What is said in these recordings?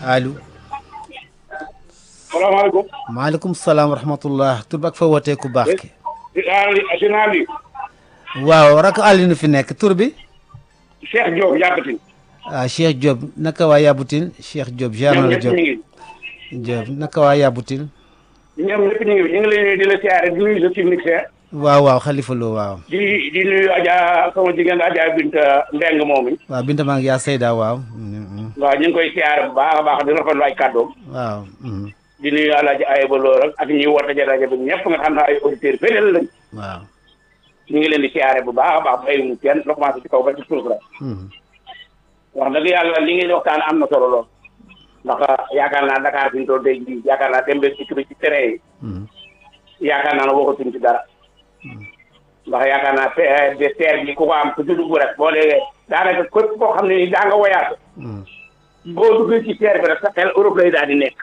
allo salaamaaleykum. maaleykum salaam wa rahmatullah tur bi ak fa wootee ku baax ki si naa li waaw rak Alioune fi nekk tur bi Cheikh Diop yàggatin. ah Cheikh Diop naka waa Yabutil Cheikh Diop jaar ñoom na la ñëpp ñu Diop ngi. Diop naka waa Yabutil ñoom ñëpp ñu ngi ñu ngi lay nuyu di la siyaare di nuyu sa technicien. waaw waaw Khalifa Lo waaw di di nuyu Adja sama jigéen Adja Binta Ndeng moom mi. waaw Binta maa ngi yaa Seyda waaw Mm, mm, waaw ñu ngi koy siyaare bu baax a baax di rafetlu ay kàddoom. waaw mm, di nuyu Alaaji Ayba Lo rek ak ñi woote ja rajo bi ñëpp nga xam ne ay auditeurs fidèles lañ. waaw ñu ngi leen di siyaare bu baax a baax bàyyiwuñu kenn la commencé ci kaw ba ci suuf rek. mm, wax dëgg yàlla li ngeen di waxtaan am na solo lool. ndax yaakaar naa Dakar fi ñu toll tey jii yaakaar naa dem ba ci ci terrain yi. mm, yaakaar naa ne waxatuñ ci dara ndax yaakaar naa te de terre bi ku ko am ku ci dugg rek boo léegi daanaka képp koo xam ne ni daa nga woyaat mm, boo duggee ci terre bi rek sa xel Europe lay daal di nekk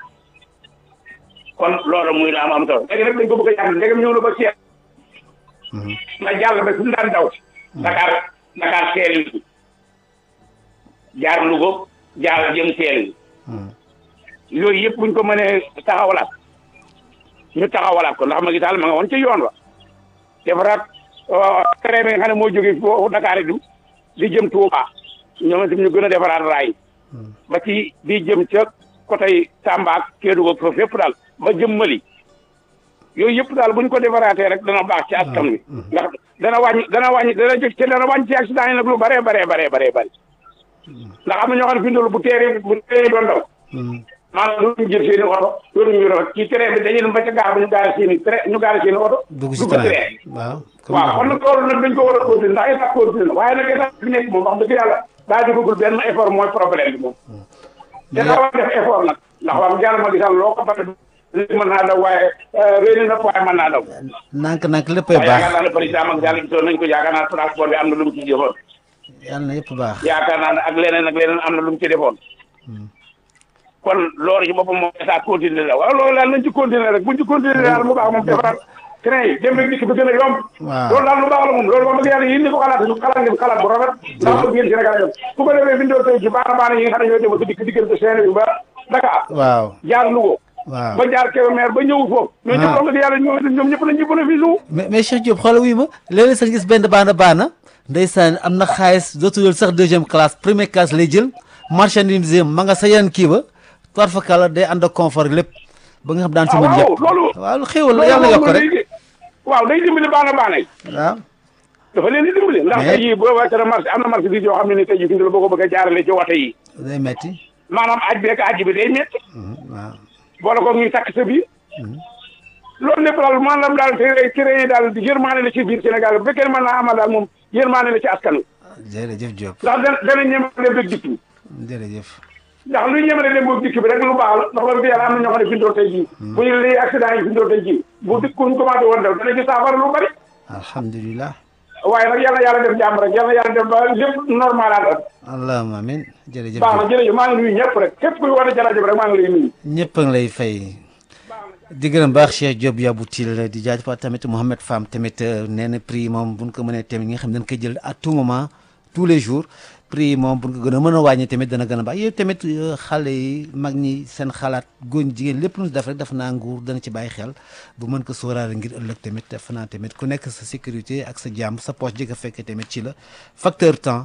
kon loolu muy la am am solo léegi nag dañ ko bëgg a yàq ndegam ñëw na ba seet mm, nga jàll ba fi mu daan daw Dakar Dakar seel yi jaar Louga jaar jëm seel yi mm. yooyu yëpp buñ ko mënee taxawalaat ñu taxawalaat ko ndax ma gisaal ma nga woon ca yoon wa defaraat train bi nga xam ne moo jógee foofu Dakar yi di jëm Touba ñoom itam ñu gën a defaraat raay ba ci di jëm ca côté Tamba ak Kédougou ak foofu yëpp daal ba jëm Mali yooyu yëpp daal buñ ko defaraatee rek dana baax ci askan wi ndax dana wàññi dana wàññi dana jóg ci dana wàññi ci accident yi nag lu bare bare bare bare bare ndax am na ñoo xam ne fi ndolu bu teeree bu teeree doon daw mm. maanaam loolu ñu jël seen i oto loolu ñu yor ci train bi dañuy dem ba ca gaar ba ñu gaare seen i train ñu gaare seen i oto. dugg si train waaw waaw kon nag loolu nag dañ ko war a continuer ndax état continuer na waaye nag état bi nekk moom wax dëgg yàlla daa jógagul benn effort mooy problème bi moom. te daa war a def effort nag ndax wax dëgg yàlla ma gisal loo ko bata léegi mën naa daw waaye réuni na waaye mën naa daw. nànk nànk léppay waaye yaakaar baax naa ne président Macky Sall gisoon nañ ko yaakaar naa transport bi am na lu mu ci jëfoon. yàlla na yëpp baax yaakaar naa ne ak leneen ak leneen am na lu mu ci defoon. kon loolu ci boppam moom état continuer la waaw loolu daal nañ ci continuer rek buñ ci continuer daal mu baax moom defaraat train yi dem rek dikk bi gën a yomb waaw loolu daal lu baax la moom loolu wax dëgg yàlla yéen ñi ko xalaat ñu xalaat ngeen xalaat bu rafet ndax bëgg yéen Sénégal yom su ko defee bindoo tey ci baana baana yi nga xam ne ñoo dem ba dikk diggante Saint-Louis ba Dakar waaw jaar Louga waaw ba jaar Kébémer ba ñëw foofu ñoo ñëpp wax dëgg yàlla ñoo ñoom ñëpp lañ ñu bénéfice wu mais mais Cheikh Diop xoolal wuy ma léeg-léeg sax gis benn baana baana ndeysaan am na xaalis dootul jël sax deuxième classe première classe lay jël marchandise ma nga sa yeneen kii ba toir fa kala day ànd ak confort lépp ba nga xam daan si mën waaw yëpp loolu waaw lu xéewal la yàlla yokk rek day waaw day dimbali baana baana yi waaw dafa leen di dimbali ndax Mais- tey jii boo wàccee marché am na marché bi yoo xam ne ni tey jii fi mu ne la boo ko bëgg a jaarale ci woto yi day metti maanaam aj beeg aj bi day métti Mhm, waaw boole ko ñuy takk sa biir loolu lépp daal maanaam daal tere tere yi daal yërmaane la ci biir Sénégal bu fekkee ne mën naa amal daal moom yërmaane la ci askan wi jërëjëf Diop ndax dana dana ñemale dem dikk bi jërëjëf ndax luy ñemale dem boog dikk bi rek lu baax la ndax loolu yàlla am na ñoo xam ne fi ñu doon tey jii bu ñu lii accident yi fi ñu doon tey jii bu dikk kuñ commencé woon daw dana ci saafara lu bari alhamdulilah waaye nag yàlla yàlla def jàmm rek yàlla yàlla def ba lépp normal ànd allahumma amin jërëjëf baax na Diop jërëjëf maa ngi nuyu ñëpp rek képp kuy woote ci rajo bi rek maa ngi lay nuyu ñëpp a ngi lay fay di gërëm baax Cheikh Diop Yaboutil di jaajëfal tamit Mouhamed Fam tamit euh, nee na prix moom bu ñu ko mënee tamit ñi nga xam ne dañ koy jël à tout moment tous les jours prix moom bu ñu ko gën a mën a wàññi tamit dana gën a baax yow tamit euh, xale yi mag ñi seen xalaat góor ñi jigéen lépp lu ñu def rek def naa nguur dana ci bàyyi xel bu mën ko sóoraale ngir ëllëg tamit def naa tamit ku nekk sa sécurité ak sa jàmm sa poche ji nga fekkee tamit ci la facteur temps